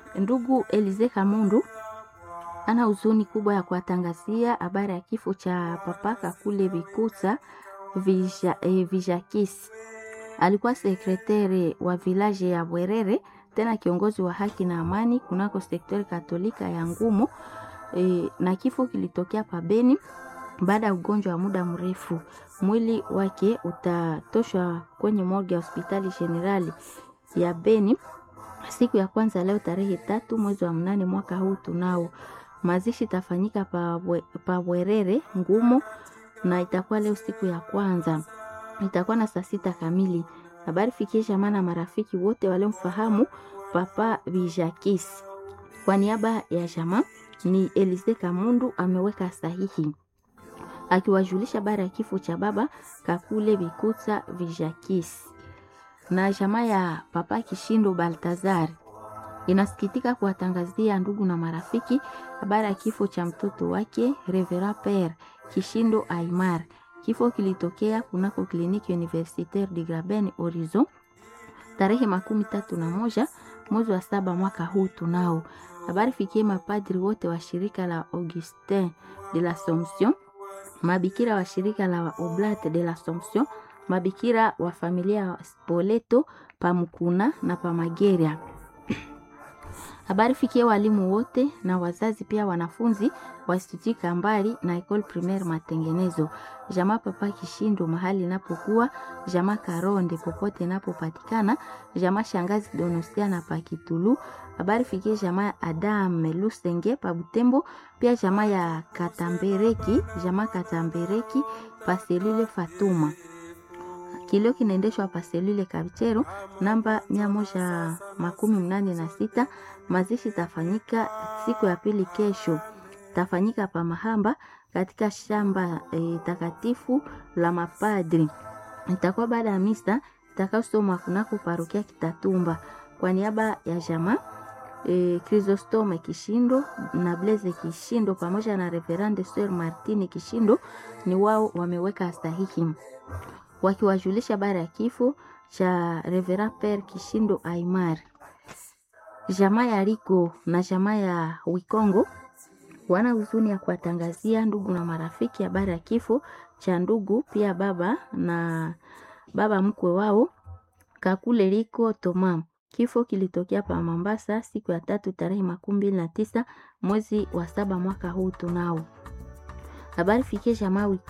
Ndugu Elize Kamundu ana huzuni kubwa ya kuwatangazia habari ya kifo cha papa Kakule Bikuta Vija, eh, Vijakisi. Alikuwa sekretari wa vilaje ya Bwerere, tena kiongozi wa haki na amani kunako sektori katolika ya Ngumo e, na kifo kilitokea pabeni baada ya ugonjwa wa muda mrefu. Mwili wake utatoshwa kwenye morgue ya hospitali generali ya Beni siku ya kwanza leo tarehe tatu mwezi wa mnane mwaka huu tunao. Mazishi itafanyika pa Bwe- pa Bwerere Ngumo na itakuwa leo siku ya kwanza, itakuwa na saa sita kamili. Habari fikie jamaa na marafiki wote waliomfahamu Papa Bijakis. Kwa niaba ya jamaa ni Elise Kamundu ameweka sahihi akiwajulisha habari ya kifo cha baba Kakule Bikuta Vijakis na jamaa ya Papa Kishindo Baltazar inasikitika kuwatangazia ndugu na marafiki habari ya kifo cha mtoto wake Revera Pere Kishindo Aimar. Kifo kilitokea kunako kliniki Universitaire de Graben Horizon tarehe makumi tatu na moja mwezi wa saba mwaka huu tunao. Habari fikie mapadri wote wa shirika la Augustin de l'Assomption, mabikira wa shirika la Oblate de l'Assomption, mabikira wa familia ya Spoleto Pamukuna na Pamageria. Habari fikie walimu wote na wazazi pia wanafunzi wa Institut Kambali na Ecole Primaire Matengenezo. Jamaa Papa Kishindo mahali inapokuwa, jamaa Karonde popote inapopatikana, jamaa Shangazi Donosia na Pakitulu. Habari fikie jamaa ya Adam Lusenge pa Butembo, pia jamaa ya Katambereki, jamaa Katambereki Paselile Fatuma. Kilio kinaendeshwa Paselile Kabichero namba mia moja makumi mnane na sita. Mazishi tafanyika siku ya pili kesho, tafanyika pa Mahamba katika shamba e, takatifu la mapadri. Itakuwa baada ya misa itakayosomwa kunako parokia Kitatumba. Kwa niaba ya jamaa e, Chrysostome Kishindo na Blaise Kishindo pamoja na Reverende Sir Martine Kishindo ni wao wameweka sahihi wakiwajulisha habari ya kifo cha Reverend Pere Kishindo Aimar. Jamaa ya Riko na jamaa ya Wikongo wana huzuni ya kuwatangazia ndugu na marafiki habari ya kifo cha ndugu pia baba na baba mkwe wao Kakule Riko Toma. Kifo kilitokea pa Mombasa siku ya tatu tarehe makumi mbili na tisa mwezi wa saba mwaka huu tunao. Habari fikie jamaa